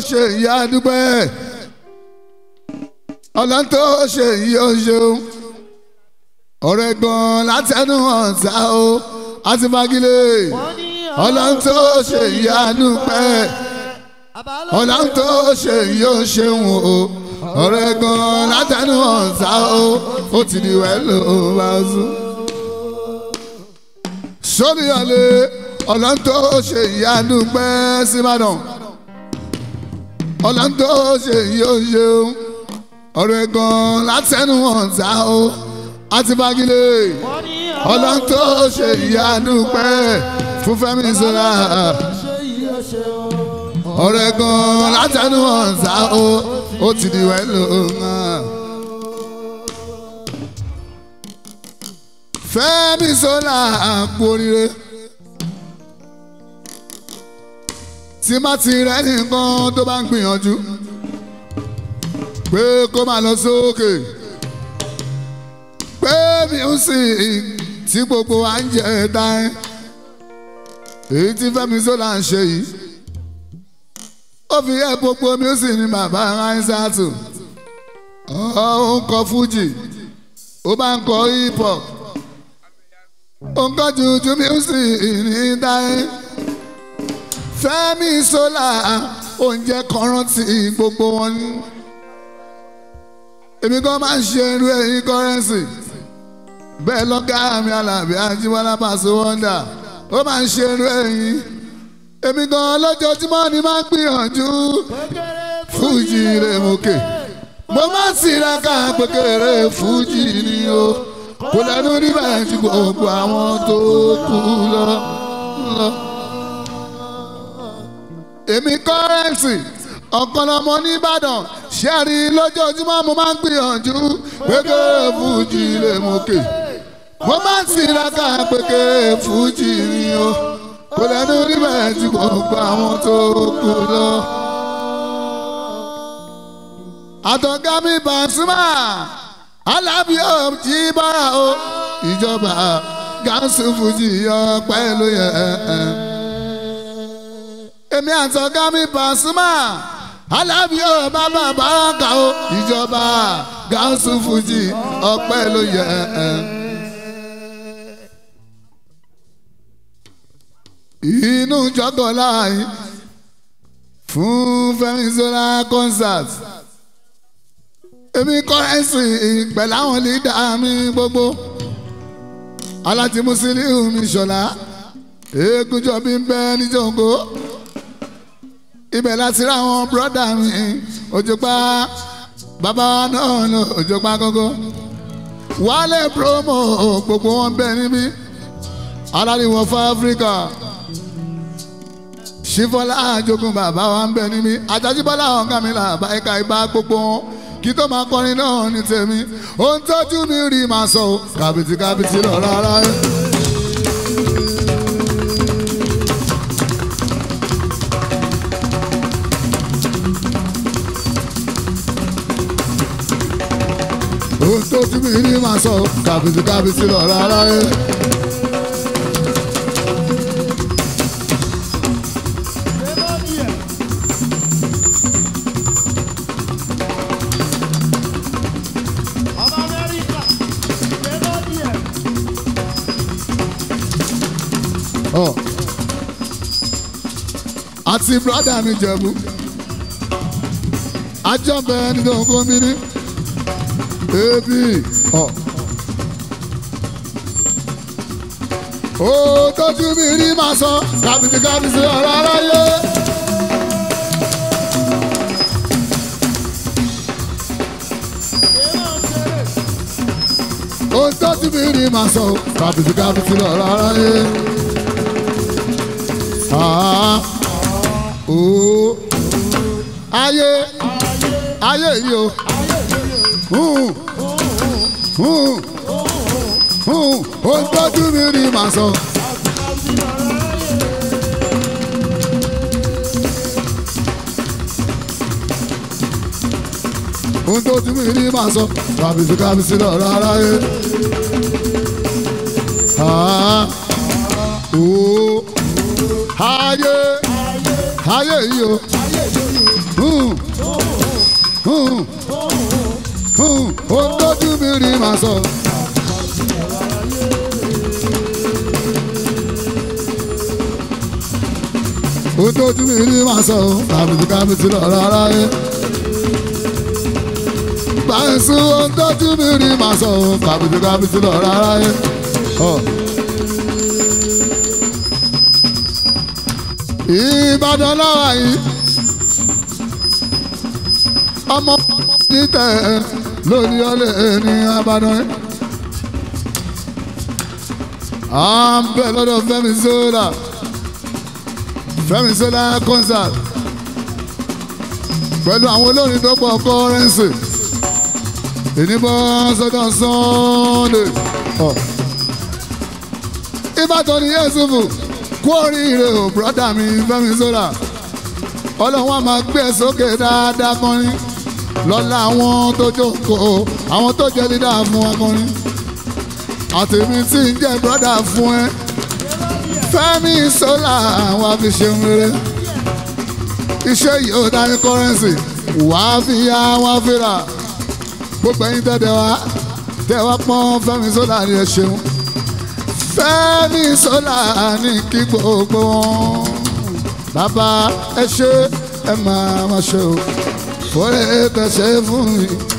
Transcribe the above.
ṣe ìyá dúpẹ́ ọlọ́run tó ṣe ìyá oṣeun ọ̀rẹ́ gan látẹnu ọ̀tá o àti magilé ọlọ́run tó ṣe ìyá dúpẹ́ ọlọ́run tó ṣe ìyá oṣeun o ọ̀rẹ́ gan látẹnu ọ̀tá o ó ti di wẹ́lò bá sùn. sórí ọ̀lẹ́ ọlọ́run tó ṣe ìyá dúpẹ́ síbàdàn ọlọ́run tó ṣe ìyá oṣeun ọ̀rẹ́ gan látẹnu ọ̀tá o àti bagilé ọlọ́run tó ṣe ìyanu pẹ́ fún Fẹ́mi Ṣọlá ọ̀rẹ́ gan látẹnu ọ̀sà o ó ti di wẹ́lò hàn. Fẹ́mi Ṣọlá àpò oríire tí má ti rẹ́ nìkan tó bá ń gbìyànjú pé kó máa lọ sókè pé music tí gbogbo wa ń jẹ dáin èyí tí Fẹ́mi Ṣọlá ń ṣe yìí ó fi yẹ gbogbo music ní bàbá Aisatu ó ń kọ fújì ó bá ń kọ hip hop ó ń kọ jùjú music ní dáin Fẹ́mi Ṣọlá oúnjẹ kan rántí gbogbo wọn ní èmi kan máa ń ṣe irú ẹ̀yìn kọ́rẹ́nsì bẹ́ẹ̀ lọ́gá mi Àlàbí Ajíbọ́lá Paso Wonder ó máa ń ṣe irú ẹ̀yìn èmi kan lójoojúmọ́ ni máa ń gbìyànjú fújì rẹ̀ mọ́kè mo máa ń tiraka pékeré fújì ni o kò lẹ́nu níbẹ̀ ju gbogbo àwọn tó kú lọ. lọ. èmi kọ́rẹ́nsì ọ̀kan lọmọ nìbàdàn ṣẹ́ẹ̀rì lójoojúmọ́ mo máa ń gbìyànjú pékeré fújì lè mókè mo máa ń tiraka pékeré fújì ni o kò lẹ́nu níbẹ̀ tí gbogbo àwọn tó kù lọ. àtọ̀gá mi Pasuma Alábí ò jí bára o ìjọba gáàsì fújì ọpẹ́ ló yẹ èmi àtọ̀gá mi Pasuma alábí ò bàbá bàrákà o ìjọba gáàsù fújì ọpẹ́ ló yẹ. inú jọgọ láàyè fún Fẹ́mi Ṣọlá concert èmi kọ́rẹ́nsì pẹ̀lú àwọn lídà mi gbogbo aláti Musiliu mi Ṣọlá eégúnjọ bí ń bẹ níjọ́ngó ibẹ̀ láti rá àwọn bírọ́dà mi òjòpá bàbá náà lọ òjòpá gógó wálé promo gbogbo wọn bẹ níbí aláriwo fún áfíríkà ṣífọlá àjogún bàbá wa ń bẹ níbí àjàjíbọ́lá ọ̀gá mi là bá ẹ̀ka ìbá gbogbo wọn kí tó máa kọrin náà ní tèmi ohun tójú mi rí màá sọ kàbìtì kàbìtì lọ rárá. ohun tó tún mi ní máa sọ kàbìtì kàbìtì lọ rárá ẹ. àti brọ́dà mi jẹ̀bú ajọ́bẹ̀ nínú ogún mi ní ebi ọ. ó tójú mi rí máa sọ kàbìtì kàbìtì ọ̀rọ̀ aráyé. ó tójú mi rí máa sọ kàbìtì kàbìtì ọ̀rọ̀ aráyé. ó ayé ayé yìí o ó ń tọ́jú mi rí màá sọ. ó ń tọ́jú mi rí màá sọ. kábíyèsí kábíyèsí lọ rárá yé. ayé ayé yìí o. ó tójú mi rí màá sọ. ó tójú mi rí màá sọ kàbìtì kàbìtì lọ rárá yẹ. báyìí ó tójú mi rí màá sọ kàbìtì kàbìtì lọ rárá yẹ. Ìbàdàn láwa yìí ọmọ títẹ̀ lórí ọlẹ́ ní Ìbàdàn yìí. à ń bẹ̀ lọ́dọ̀ Fẹ́mi Sola Fẹ́mi Sola concert pẹ̀lú àwọn olórin tó pọ̀ kọ́rẹ́nsì ìníbọ̀ sọ́jọ́ Sunday Ìbàdàn ní Yẹ́sùfù kú oríire o brọ́dà mi Fẹ́mi Sola ọlọ́wọ́n máa gbé ẹ sókè dáadáa kọrin lọ́la àwọn tó jókòó àwọn tó jẹ́ lídà fún akọrin àtẹ̀mí tí ń jẹ́ brọ́dà fún ẹ Fẹ́mi Sola wà fi ṣeun rere iṣẹ́ yìí ó dání kọ́rẹ́nsì wà á fi ya wà á fi rà gbogbo ẹ̀yin tẹ́tẹ́ wá tẹ́ wá pọ́n Fẹ́mi Sola ni ẹ ṣeun. Fẹ́mi Sola ní kí gbogbo wọn. Bàbá ẹ ṣe ẹ máa ma ṣe o. Fọ́lẹ́ tẹ̀sẹ̀ fún mi.